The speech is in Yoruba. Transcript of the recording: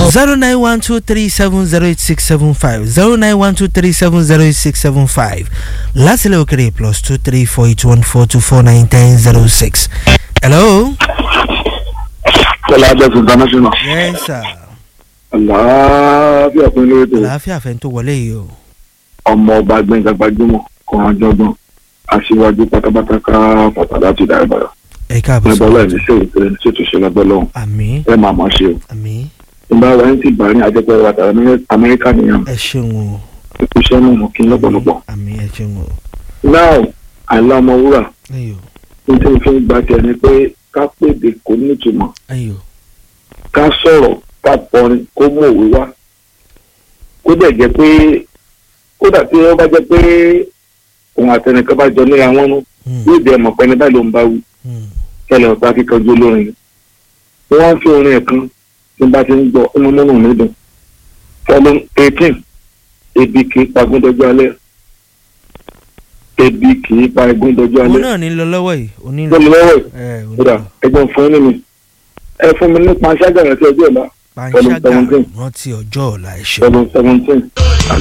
zero nine one two three seven zero eight six seven five zero nine one two three seven zero eight six seven five lásìlẹ̀ òkèrè plus two three four eight one four two four nine ten zero six. hello. Tọ́lá Abẹ́sùn International. yes sir. Àlàáfíà fún ilé ètò àlàáfíà fẹ́ tó wọlé yìí o. ọmọ ọba Gbẹ̀ngà gbajúmọ̀ kan àjọgbọ́n aṣíwájú pátápátá ká pàtàkì láti dá ìbàdàn. ẹ káàbọ̀ Ẹgbẹ́ ọlọ́ọ̀ sọ. ní ṣèwé pé ṣètò ṣe lọ́gbẹ́ lọ́hùn. àmì Ẹ máa máa ṣe o. àmì Ìgbà wa ń ti bá ní àjẹpẹ́ wa tàbí Amẹ́ríkà nìyẹn. ẹ ṣeun o Iṣẹ́ náà mọ̀ kí n lọ́pọ̀lọpọ̀. àmì ẹ ṣeun o. Now, àìlá ọmọ wúrà ayo ní tí mo fi ń gba tiẹ̀ ni pé ká pèdè kò ní ìtumọ̀. ayo ká sọ̀rọ̀ ká kọrin kó mú òwe wá kó dẹ̀ jẹ́ pé kódà tí wọ́n bá jẹ́ pé òun àtẹnìkan bá jọ níra wọn nú Hmm, yóò jẹ́ mọ̀ pẹ́ni báyìí ló ń bá wí hmm. kẹlẹ̀ ọ̀tá kíkanjú olórin ni wọ́n á fi orin ẹ̀ kan tí n bá ti ń gbọ́ inú múnú mi dùn fọlọ́ eighteen ebi kì í pa gúndọ́jú alẹ́ ebi kì í pa gúndọ́jú òun alẹ́ náà ní lọ lọ́wọ́ yìí òní lọ. lọ́lọ́ lọ́wọ́ ẹ̀ ẹ òní kódà lọ. ẹgbọ́n fún yín nínú ẹ fún mi nípa ṣáàgà rẹ̀ tí ọjọ́ ọ̀la panṣágà seventeen. rántí ọjọ́ ọ̀la ẹ ṣeun. seven seventeen